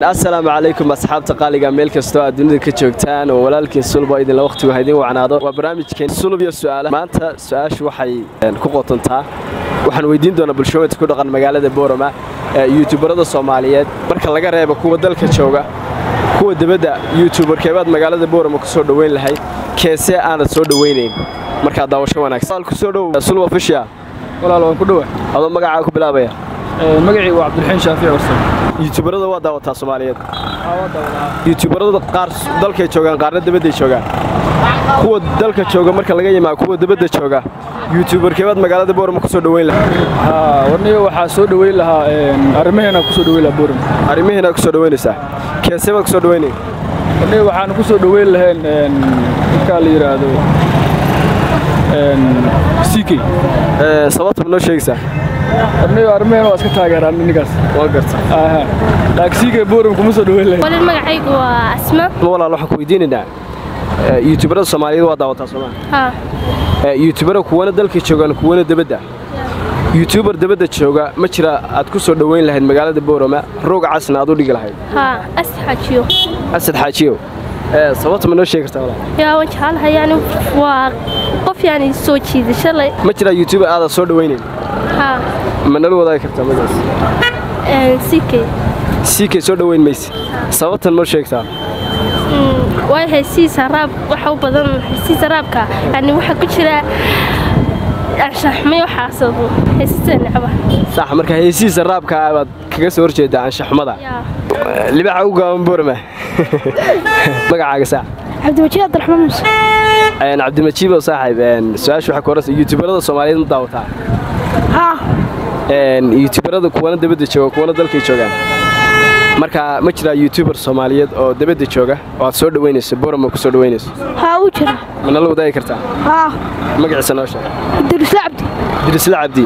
asalaamu calaykum asxaabta qaaliga meel kastoo aad dunida ka joogtaan oo walaalkiin sulba idinla wakhtigu haydin wacnaado waa barnaamijkeen sulub iyo su'aala maanta su-aashu waxay ku qotontaa waxaan weydiin doonaa bulshooyinka ku dhaqan magaalada boorama ee yuutubarada soomaaliyeed marka laga reebo kuwa dalka jooga kuwa dibadda yuutubarkeebaad magaalada boorama ku soo dhoweyn lahayd keesee aanad soo dhoweynayn markaa daawasho wanaagsan kusoo dhow sulba fishiya walaal waan ku dhowa adoo magacaa ku bilaabaya magacii waa cabdiraxiin shaafici warsan yuutubarada waa daawataa soomaaliyeed yuutubarada qaar dalkay joogaan qaarna dibadday joogaan kuwa dalka jooga marka laga yimaa kuwa dibadda jooga yuutubarkeebaad magaalada boorama ku soo dhoweyn lahaa warniga waxaa soo dhoweyn lahaa arrimaheena ku soo dhoweyn lahaa boorama arrimihiina ku soo dhoweynaysaa keesee baad ku soo dhoweynay warniga waxaan ku soo dhoweyn lahayn ninkaa la yidhaahdo ck sababta ma noo sheegaysaa warniga arrimaheena waa iska taageeraan ninkaas waa garta laakiin ck boorama kuma soo dhoweyn lahayn walal magacaygu waa asma walaal waxaan ku weydiinaynaa yuutubarada soomaaliyeed waa daawataa soomaa haa yuutubara kuwana dalka joogaan kuwana dibadda yuutubar dibadda jooga ma jira aad ku soo dhoweyn lahayd magaalada boorama roog casna aad u dhigi lahayd haa asxajiyo asad xaajiyow sababta ma noo sheegi kartaa walaal yaa waan jecelahay yani waa qof yani soo jiidasho leh ma jiraa yuutubar aadaad soo dhoweynayn haa ma nala wadaagi kartaa magaas sikey siikay soo dhoweyn mayse sababtan ma sheegtaa waay haysiisa raab waxa u badan haysiisa raabka yani waxaa ku jira anshaxmay waxaas haysiisa necba sax marka heesihiisa raabka baad kaga soo horjeedaa anshaxumada yaa libaxa u gaaban boorama magacaaga saax cabdiwajiid abdiraxmaan muuse cabdimajiibow saaxiib su-aasha waxaa ku horeysa yuutubarada soomaaliyeed ma daawataa haa yuutubarada kuwana dabadda jooga kuwana dalkay joogaan marka ma jiraa yuutubar soomaaliyeed oo dabadda jooga oo aad soo dhoweynayso boorama ku soo dhoweynayso haa u jira ma nala wadaagi kartaa haa magaciisa noo sheeg idrisla cabdi dirisla cabdi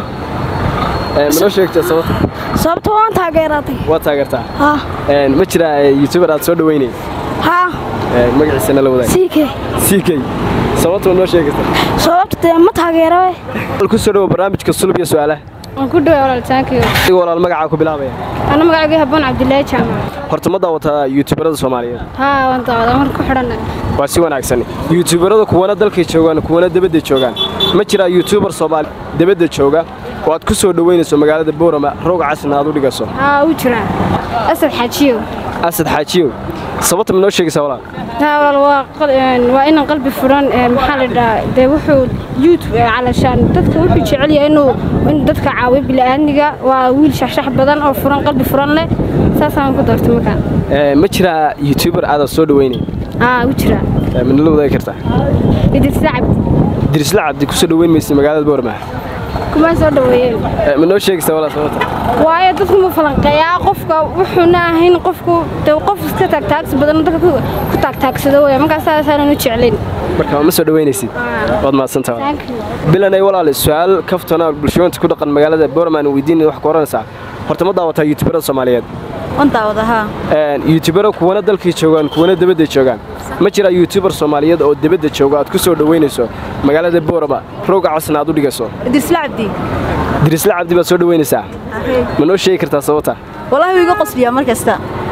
ma noo sheegtaa sababta sababta waan taageeratay waa taageertaa haa ma jiraa yuutubar aad soo dhoweynayn haa magaciisa nala wadaag sikey ck sababta ma noo sheegi kartaa sababta dee ma taageero ku soo dhowo barnaamijka sulub iyo su'aalaha waan ku dhawaa walaalitaankiyo adigoo walaal magacaa ku bilaabaya ana magacaygu haboon cabdilaahi jaamac horta ma daawataa yuutubarada soomaaliyeed haa waan daawada mar ku xidhan waa si wanaagsan yuutubarada kuwana dalkay joogaan kuwana dibadda joogaan ma jiraa yuutubar soomaali dibadda jooga oo aad ku soo dhoweynayso magaalada boorama roog casna aad u dhigaso haa u jira asad xaajiyo asad xaajiyow sababta ma noo sheegaysaa walaal haa walaal waa qal- waa inan qalbi furan ee maxaa la dhahaa dee wuxuu youtube ee calashaan dadka wuxuu jecel yahay inuu in dadka caawiyo bila'aadniga waa wiil shaxshax badan oo furan qalbi furan leh saasaan ku doortay markaa ma jiraa yuutubar aadaad soo dhoweynayn haa u jira ma nala wadaagi kartaa idrisla cabdi dirisla cabdi ku soo dhoweyn maysa magaalada boorama kuma soo dhaweeyeen ma noo sheegaysaa walaal sababta waayo dadku ma falanqeeyaa qofka wuxuuna ahayn qofku dee qof iska taagtaagsi badan dadka ku ku taagtaagsada weya markaas saasaanan u jeclayn marka ma soo dhoweynaysid waad mahadsantaha Thank you. bilanay walaal su-aal kaftona bulshooyinta ku dhaqan magaalada boorman weydiin wax ku oranaysaa horta ma daawataa yuutubarada soomaaliyeed waan daawadahaa yuutubara kuwana dalkay joogaan kuwana dibadda joogaan ma jiraa yuutubar soomaaliyeed oo dibadda jooga aad ku soo dhoweynayso magaalada boorama rooga casna aad u dhigayso idrisla cabdi dirisla cabdi baad soo dhoweynaysaa ma noo sheegi kartaa sababta wallaahi wuu iga qosliyaa mar kasta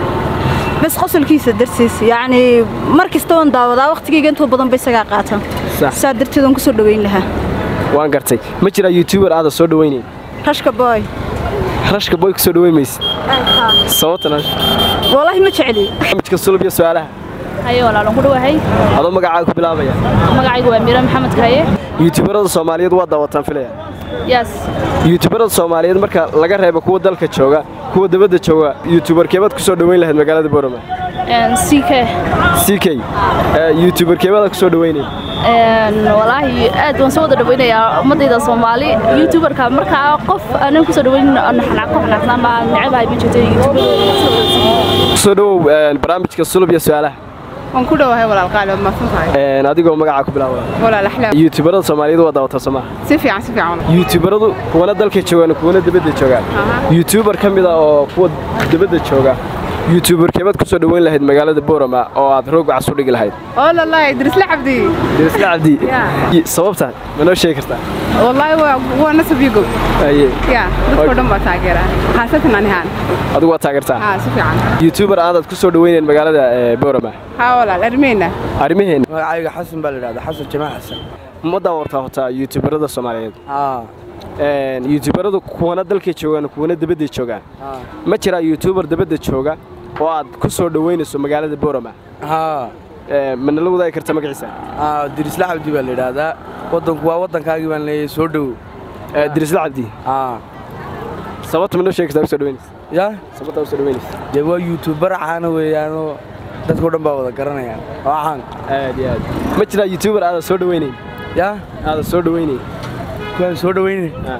bas qosolkiisa dartiis yacnii mar kasta waan daawadaa wakhtigayga intuu badan ba isagaa qaatan Sax. saa darteed waan ku soo dhoweyn lahaa waan gartay ma jiraa yuutubar aada soo dhoweynayn rashka booy rashka boy ku soo dhoweyn maysid sababtan wallaahi ma jecli barnaamijka sulub iyo su-aalaha haye walaalan ku dhawahay adoo magacaaga ku bilaabaya magacaygu waa miira maxamed kaye yuutubarada soomaaliyeed waa daawataan filaya yaas yuutubarada soomaaliyeed marka laga reebo kuwa dalka jooga kuwa dibadda jooga yuutubarkeebaad ku soo dhoweyn lahayd magaalada boorama ck ck yuutubarkeebaad ku soo dhoweynay walaahi aad waan soo wada dhawaynayaa ummadayda soomaali youtuberka markaa qof aanan kusoo dhawayn ku xanaaqnaa ma necabahay ma jirto ku soo dhowow barnaamijka sulub iyo su-aalaha waan ku dhowahay walaal qaali waad mahadsan tahay adigoo magacaa ku bilaaba walaal axlaam yuutubarada soomaaliyeed waa daawataa somaa si fiican si fiican walaal. yuutubaradu kuwana dalka joogaan kuwana dibadda joogaan yuutubar ka mid ah oo kuwa dibadda jooga youtuberkeebaad ku soo dhoweyn lahayd magaalada boorama oo aad roog cas u dhigi lahayd oo lalahi dirisla cabdi dirisla cabdi sababta ma noo sheegi kartaa wallahi waa waa nasab iyo gow aye ya dadkoo dhan baa taageera khaasatan anihaan adigu waa taageertaa haa si fiican youtuber aadaad ku soo dhoweynayn magaalada ee, boorama haa walaal armeyna arrimaheena magacayga xasan baa la idhahdaa xasan jamaal xasan ma daawartaa hortaa youtuberada soomaaliyeed haa Een, youtuberadu kuwana dalkay joogaan kuwana dabadday joogaan haa ma jiraa youtuber dabadda jooga oo aad ku soo dhoweynayso magaalada boorama haa Ee, ma nala wadaagi karta magaciisa haa dirisla cabdi baa la idhaahdaa waddanku waa waddankaagii baan leeyahay soo dhow Ee, dirisla cabdi haa sababta ma noo sheegi kartaa u soo dhoweynaysa yaa sababta u soo dhoweynaysa dee waa youtuber caana weeyaanoo dadkao dhan baa wada garanayaan waa caan aad iyo aad ma jiraa youtuber aadan soo dhoweynayn yaa aadan soo dhoweynayn kuwaan soo dhoweyne Ah.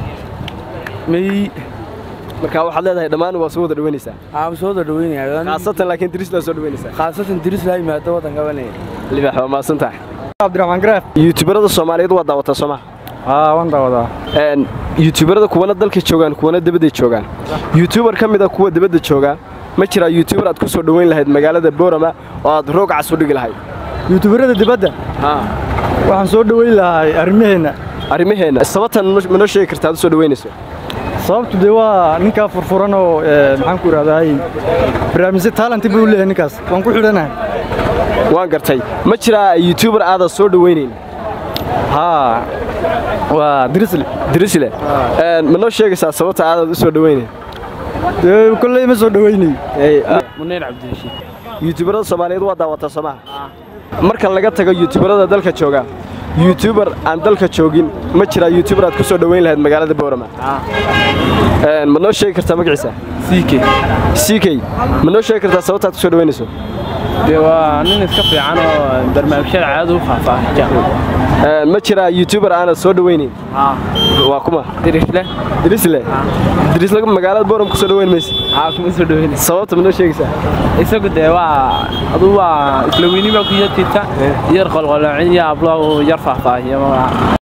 may marka waxaad leedahay dhammaan waa soo wada dhoweynaysaa aan soo wada dhoweynayaa khaasatan laakiin dirisla soo dhoweynaysaa khaasatan dirisla yimaado waddanka baan leeyahay libax waa mahadsan tahay cabdiraxmaan garaaf youtuberada soomaaliyeed waa daawataa soo maha haa waan daawadaa Een, youtuberada kuwana dalka joogaan kuwana dabadday joogaan youtuber ka mida kuwa dabadda jooga ma jiraa youtuber aad ku soo dhoweyn lahayd magaalada boorama oo aad roog cas u dhigi lahayd yuutubarada dibadda waxaan soo dhoweyn lahaa arrimaheenna arrimaheenna sababtan ma noo sheegi kartaa aad u soo dhoweynayso sababtu dee waa ninkaa furfuran oo ee, maxaan ku idhahdaay barnaamijyo taalanti buu leeyahay ninkaas waan ku xidhanahay waan gartay ma jiraa youtuber aadan soo dhoweynayn haa waa dirisle dirisle Een, ma noo sheegaysaa sababta aadaad u soo dhoweynayn dee kolley ma soo dhoweynayo munir cabdirashiid youtuberada soomaaliyeed waa daawataa soo maha marka laga tago youtuberada dalka jooga youtuber aan dalka joogin ma jiraa youtuber aad ku soo dhoweyn lahayd magaalada boorama Een, ma noo sheegi kartaa magaciisa siike ck ma noo sheegi kartaa sababta aad ku soo dhoweynayso dee waa nin iska fiican oo barnaamijyada caada u faahfaahiya Een, ma jiraa youtuber aanad soo dhoweynayn waa kuma dirisle dirisle dirisle magaalada booram ku soo dhoweyn maysa haa kuma soo dhoweyna sababta ma noo sheegaysaa isagu dee waa aduu waa isla weyni baa ku yartiita yar qolqoloocin iyo ablo yar faahfaahiya